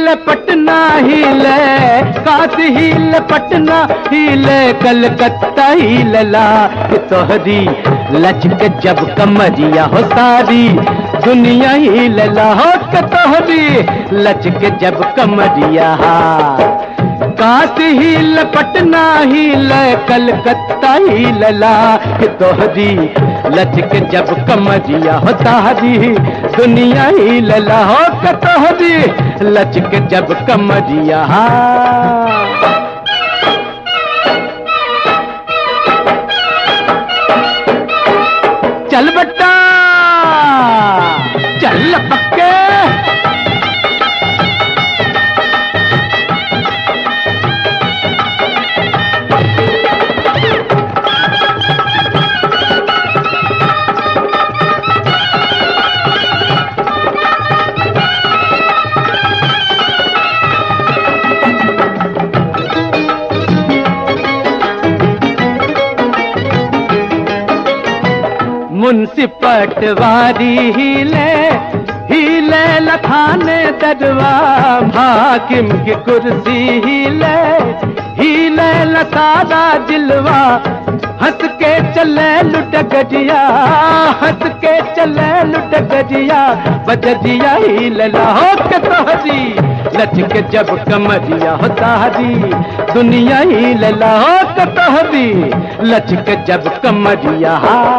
हिले पटना हिले काशी हिले पटना हिले कलकत्ता हिलला कि तोहरी लचक जब कमरिया हो सारी दुनिया हिलला हो कि तोहरी लचक जब कमरिया काशी हिल पटना हिल कलकत्ता हिलला कि तोहरी लचक जब कमरिया हो तारी दुनिया हिलला हो कि तोहरी लचक जब कमरिया चल बट्टा चल पक्के मुंशी पटवारी हिले हिले लखाने दरवा हाकिम की कुर्सी हिले हिले लसादा जिलवा हंस के चले लुट गजिया हंस के चले लुट गजिया बजजिया हिले हो के तोहरी लचक जब कमरिया हो तारी दुनिया ही लला हो के तोहरी लचक जब कमरिया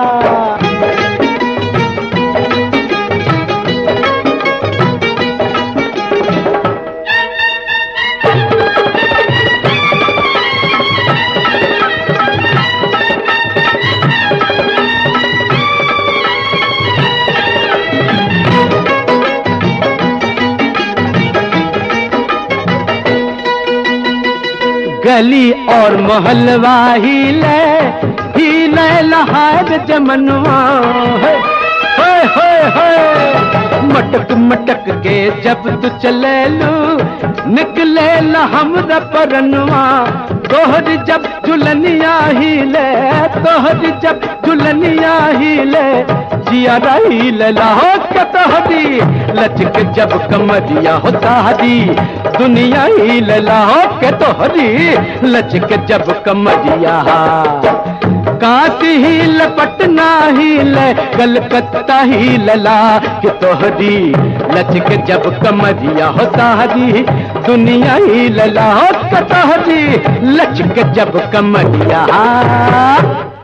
गली और मोहल्ला हिले हिले लहार जमनवा है होए होए होए मटक मटक के जब तू चले लू निकले ला हमरा परनवा तोहर जब झुलनिया हिले तोहर जब झुलनिया हिले जिया रही लहो के तोहरी लचक जब कमरिया हो तारी दुनिया ही लहो के तोहरी लचक जब कमरिया काशी हिल पटना हिल कलकत्ता ही लला कि तोहरी लचक जब कमरिया हो तारी दुनिया ही लला हो के तोहरी लचक जब कमरिया